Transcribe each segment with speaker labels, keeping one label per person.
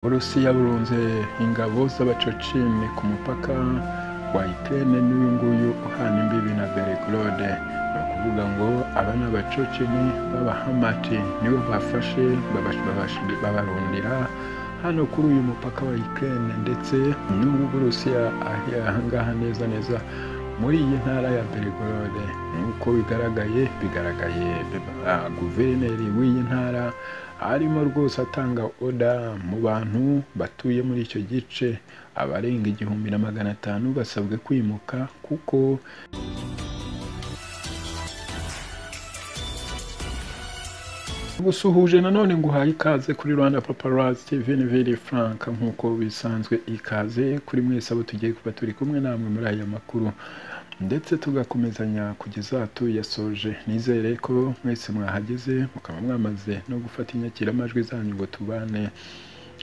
Speaker 1: uburusiya burunze ingabo z'abacocimwe ku mupaka wa ukraine n'uyu nguyu uhana imbibi na belgrade ni ukuvuga ngo aba ni abacocimwe b'abahamati nibo bafashe babarundira hano kuri uyu mupaka wa ukraine ndetse n'ubu burusiya ahangaha neza neza muri iyi ntara ya belgrade nk'uko bigaragaye bigaragaye guverineri w'iyi ntara arimo rwose atanga oda mu bantu batuye muri icyo gice abarenga igihumbi na magana atanu basabwe kwimuka kuko gusuhuje nanone ngo uhaye ikaze kuri rwanda paparazzi tv ni veri frank nk'uko bisanzwe ikaze kuri mwese abo tugiye kuba turi kumwe namwe muri aya makuru ndetse tugakomezanya kugeza tuyasoje nizere ko mwese mwahageze mukaba mwamaze no gufata inyakiramajwi zanyu ngo tubane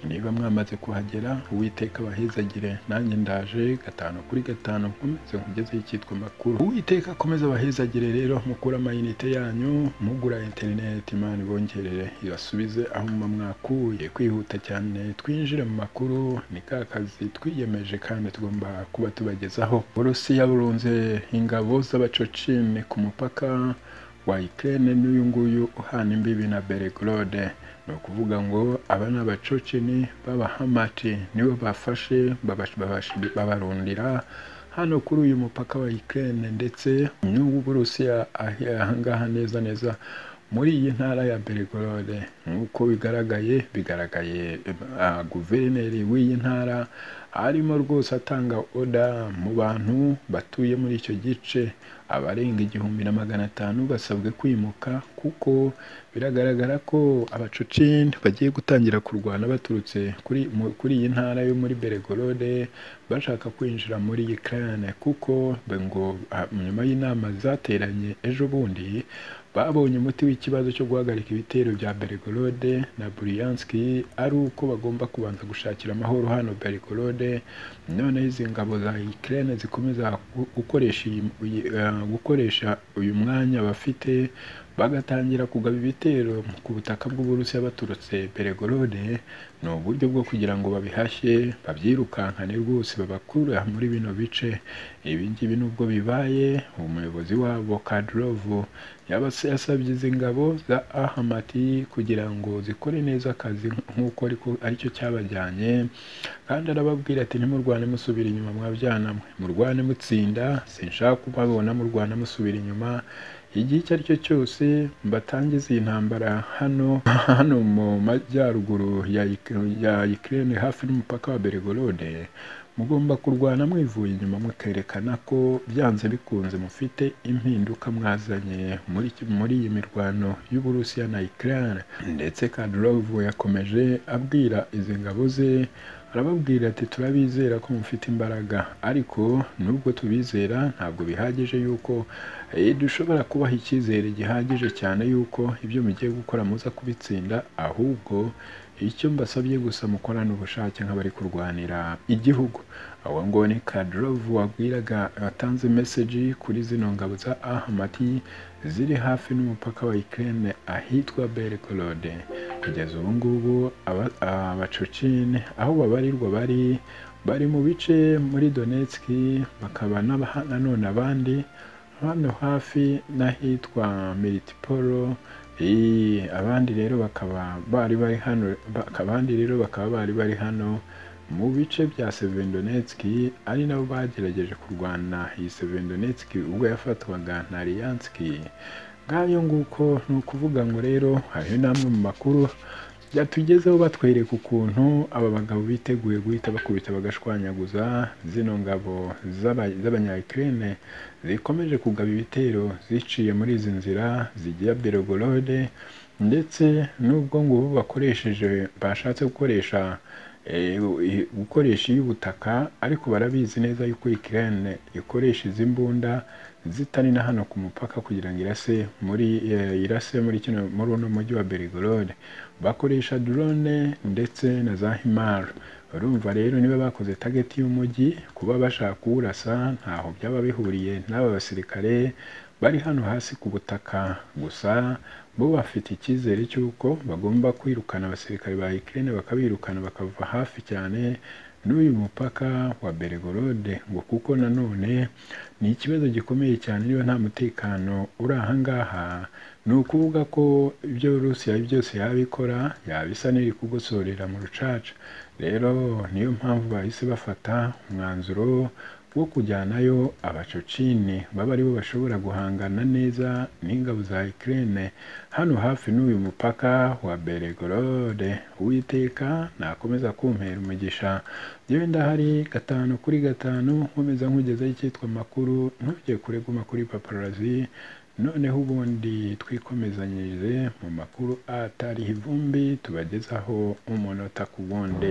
Speaker 1: niba mwamaze kuhagera uwiteka abahezagire nanjye ndaje gatanu kuri gatanu nkomeze nkugezeho icyitwa makuru uwiteka akomeza abahezagire rero mukura amayinite yanyu mugura interineti imana ibongerere ibasubize aho muba mwakuye kwihuta cyane twinjire mu makuru ni ka kazi twiyemeje kandi tugomba kuba tubagezaho uburusiya burunze ingabo z'abacocimwe ku mupaka wa Ukraine n'uyu nguyu uhana imbibi na Belgrade ni ukuvuga ngo aba ni abacoceni b'abahamati nibo bafashe babarundira hano kuri uyu mupaka wa Ukraine ndetse n'ubu Burusiya ahangaha neza neza muri iyi ntara ya Belgrade nk'uko bigaragaye bigaragaye guverineri w'iyi ntara arimo rwose atanga oda mu bantu batuye muri icyo gice abarenga igihumbi na magana atanu basabwe kwimuka kuko biragaragara ko abacocin bagiye gutangira kurwana baturutse kuri, kuri iyi ntara yo muri Belgorod bashaka kwinjira muri Ukraine kuko ngo nyuma y'inama zateranye ejo bundi babonye umuti w'ikibazo cyo guhagarika ibitero bya Belgorod na Bryansk ari uko bagomba kubanza gushakira amahoro hano Belgorod noneho izi ngabo za Ukraine zikomeza gukoresha iyi gukoresha uyu mwanya bafite bagatangira kugaba ibitero ku butaka bw'uburusiya baturutse Belgorode ni uburyo bwo kugira ngo babihashye babyirukankane rwose babakure muri bino bice ibi ngibi nubwo bibaye umuyobozi wabo Kadrovu yasabye izi ngabo za ahamati kugira ngo zikore neza akazi nk'uko ariko aricyo cyabajyanye kandi arababwira ati ntimurwane musubira inyuma mwabyanawe murwane mutsinda sinshaka kubabona murwana musubira inyuma igihe icyo ari cyo cyose batangiza iyi ntambara hano hano mu majyaruguru ya Ukraine hafi n'umupaka wa Belgorode mugomba kurwana mwivuye inyuma mukerekana ko byanze bikunze mufite impinduka mwazanye muri muri iyi mirwano y'Uburusiya na Ukraine ndetse Kadyrov yakomeje abwira izi ngabo ze arababwira ati turabizera ko mufite imbaraga ariko nubwo tubizera ntabwo bihagije yuko dushobora kubaha icyizere gihagije cyane yuko ibyo mugiye gukora muza kubitsinda ahubwo icyo mbasabye gusa mukorana ubushake nk'abari kurwanira igihugu aho ngo ni kadorovu wabwiraga watanze meseji kuri zino ngabo za ahamati ziri hafi n'umupaka wa Ukraine ahitwa Belgorode kugeza ubu ngubu abacocine aho babarirwa bari bari mu bice muri Donetsk bakaba nanone abandi hano hafi n'ahitwa Militipolo abandi rero bakaba bari bari hano abandi rero bakaba bari bari hano mu bice bya Severodonetsk ari nabo bagerageje kurwana iyi Severodonetsk ubwo yafatwaga na Lyansk ngayo nguko ni ukuvuga ngo rero hariho n'amwe mu makuru byatugezeho batwereka ukuntu aba bagabo biteguye guhita bakubita bagashwanyaguza zino ngabo z'abanyayukrene zikomeje kugaba ibitero ziciye muri izi nzira zigiye Belgorode ndetse n'ubwo ngubu bakoresheje bashatse gukoresha gukoresha iy'ubutaka ariko barabizi neza yuko Ukraine ikoresha izi mbunda zitari na hano ku mupaka kugira ngo irase muri irase muri kino muri uno mujyi wa Belgorode bakoresha drone ndetse na za HIMAR urumva rero niba bakoze target y'umujyi kuba bashaka kuwurasa ntaho byaba bihuriye n'aba basirikare bari hano hasi ku butaka gusa bo bafite icyizere cy'uko bagomba kwirukana abasirikare ba Ukraine bakabirukana bakava hafi cyane n'uyu mupaka wa Belgorod ngo kuko nanone ni ikibazo gikomeye cyane niba nta mutekano uri aha ngaha ni ukuvuga ko ibyo Rusiya byose yabikora yabisa n'iri kugosorera mu rucaca rero niyo mpamvu bahise bafata umwanzuro wo kujyanayo abacocini baba aribo bashobora guhangana neza n'ingabo za Ukraine hano hafi n'uyu mupaka wa Belgorod uwiteka nakomeza kumpera umugisha yewe ndahari gatanu kuri gatanu nkomeza nkugezaho icyitwa amakuru ntujye kureguma kuri paparazi noneho ubundi twikomezanyirize mu makuru atariho ivumbi tubagezaho umunota ku wundi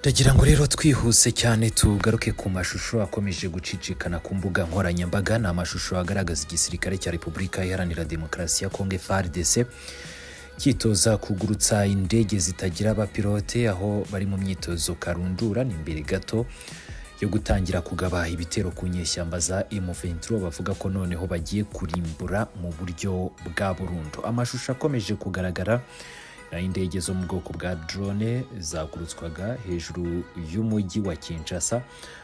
Speaker 2: ndagira ngo rero twihuse cyane tugaruke ku mashusho akomeje gucicikana ku mbuga nkoranyambaga ni amashusho agaragaza igisirikare cya repubulika iharanira demokarasi ya kongo frdc cyitoza kugurutsa indege zitagira abapilote aho bari mu myitozo karundura ni imbere gato yo gutangira kugaba ibitero ku nyeshyamba za M23 bavuga ko noneho bagiye kurimbura mu buryo bwa burundu amashusho akomeje kugaragara naho indege zo mu bwoko bwa drone zagurutswaga hejuru y'umujyi wa kinshasa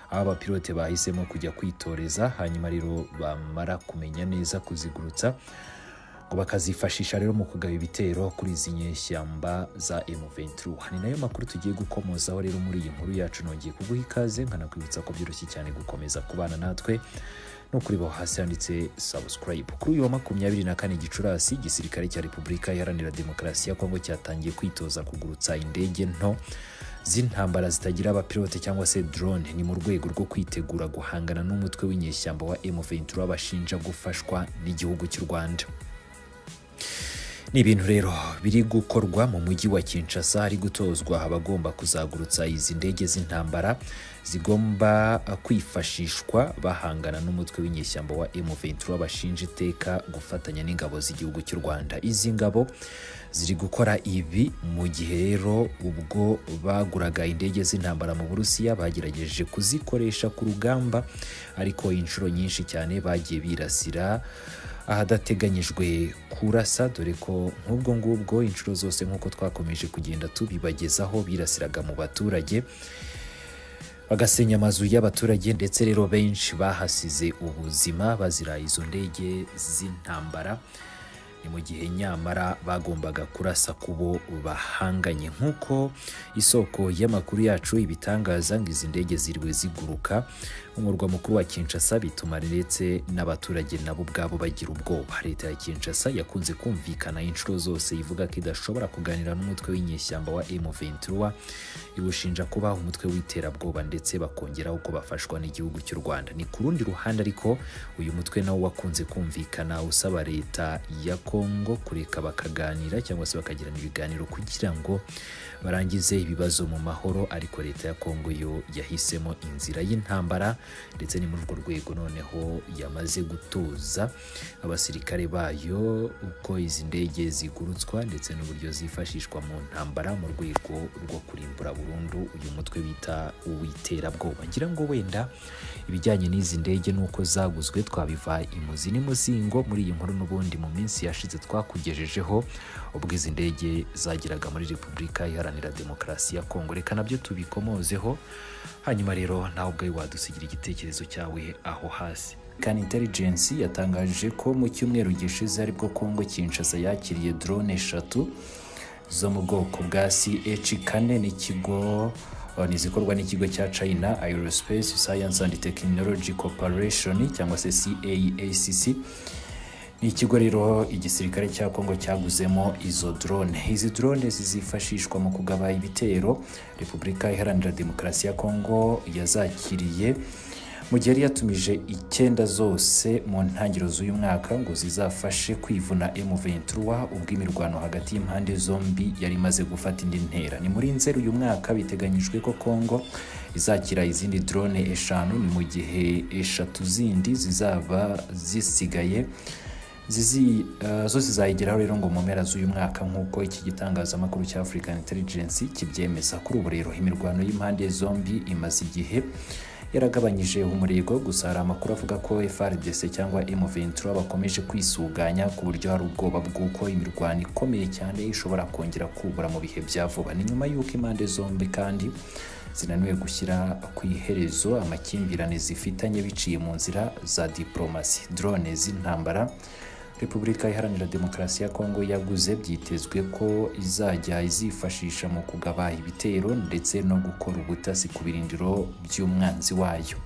Speaker 2: aho abapilote bahisemo kujya kwitoreza hanyuma rero bamara kumenya neza kuzigurutsa ngo bakazifashisha rero mu kugaba ibitero kuri izi nyeshyamba za M23 ni nayo makuru tugiye gukomozaho rero muri iyi nkuru yacu nongeye kuguha ikaze nkanakwibutsa ko byoroshye cyane gukomeza kubana natwe no kuri bo hasi handitse subscribe kuri uyu wa makumyabiri na kane gicurasi igisirikare cya repubulika iharanira demokarasi ya kongo cyatangiye kwitoza kugurutsa indege nto z'intambara zitagira abapilote cyangwa se drone ni mu rwego rwo kwitegura guhangana n'umutwe w'inyeshyamba wa M23 bashinja gufashwa n'igihugu cy'u Rwanda ni ibintu rero biri gukorwa mu mujyi wa kinshasa hari gutozwa abagomba kuzagurutsa izi ndege z'intambara zigomba kwifashishwa bahangana n'umutwe w'inyeshyamba wa M23 bashinja iteka gufatanya n'ingabo z'igihugu cy'u Rwanda izi ngabo ziri gukora ibi mu gihe rero ubwo baguraga indege z'intambara mu Burusiya bagerageje kuzikoresha ku rugamba ariko inshuro nyinshi cyane bagiye birasira ahadateganyijwe kurasa dore ko nk'ubwo ngubwo inshuro zose nk'uko twakomeje kugenda tubibagezaho birasiraga mu baturage bagasenya amazu y'abaturage ndetse rero benshi bahasize ubuzima bazira izo ndege z'intambara ni mu gihe nyamara bagombaga kurasa ku bo bahanganye nk'uko isoko y'amakuru yacu ibitangaza ngo izi ndege ziriwe ziguruka umurwa mukuru wa kinshasa bituma ndetse n'abaturage nabo ubwabo bagira ubwoba leta ya kinshasa yakunze kumvikana inshuro zose ivuga ko idashobora kuganira n'umutwe w'inyeshyamba wa M23 iwushinja kuba umutwe w'iterabwoba ndetse bakongeraho ko bafashwa n'igihugu cy'u Rwanda ni ku rundi ruhande ariko uyu mutwe nawo wakunze kumvikana usaba leta ya Kongo kureka bakaganira cyangwa se bakagirana ibiganiro kugira ngo barangize ibibazo mu mahoro ariko leta ya Kongo yo yahisemo inzira y'intambara ndetse ni muri urwo rwego noneho yamaze gutuza abasirikare bayo uko izi ndege zigurutswa ndetse n'uburyo zifashishwa mu ntambara mu rwego rwo kurimbura burundu uyu mutwe bita uwiterabwoba ngira ngo wenda ibijyanye n'izi ndege n'uko zaguzwe twabiva imuzi n'imuzingo muri iyi nkuru n'ubundi mu minsi yashize twakugejejeho ubwo izi ndege zageraga muri repubulika iharanira demokarasi ya kongo reka nabyo tubikomozeho hanyuma rero nawe ubwawe wadusigira igitekerezo cyawe aho hasi kan intelligence yatangaje ko mu cyumweru gishize aribwo kongo kinshasa yakiriye drone eshatu zo mu bwoko bwa ch kane n'ikigo ni izikorwa n'ikigo cya china aerospace science and technology corporation cyangwa se caacc ni ikigo rero igisirikare cya kongo cyaguzemo izo drone izi drone zizifashishwa mu kugaba ibitero repubulika iharanira demokarasi ya kongo yazakiriye mu gihe yari yatumije icyenda zose mu ntangiriro z'uyu mwaka ngo zizafashe kwivuna M23 ubwo imirwano hagati y'impande zombi yari imaze gufata indi ntera ni muri nzeri uyu mwaka biteganyijwe ko kongo izakira izindi drone eshanu ni mu gihe eshatu zindi zizaba zisigaye zizi eh, zose zayigeraho rero ngo mu mpera z'uyu mwaka nk'uko iki gitangazamakuru cya african intelligence kibyemeza kuri ubu rero imirwano y'impande zombi imaze igihe yaragabanyije umurego gusa hari amakuru avuga ko FRDC cyangwa M23 bakomeje kwisuganya ku buryo hari ubwoba bw'uko imirwano ikomeye cyane ishobora kongera kubura mu bihe bya vuba ni nyuma y'uko impande zombi kandi zinaniwe gushyira ku iherezo amakimbirane zifitanye biciye mu nzira za diplomasi drone z'intambara repubulika iharanira demokarasi ya kongo yaguze byitezwe ko izajya izifashisha mu kugaba ibitero ndetse no gukora ubutasi ku birindiro by'umwanzi wayo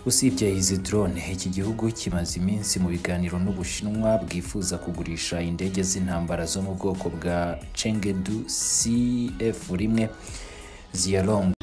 Speaker 2: usibye izi drone iki gihugu kimaze iminsi mu biganiro n'ubushinwa bwifuza kugurisha indege z'intambara zo mu bwoko bwa chengedu cf rimwe ziyalong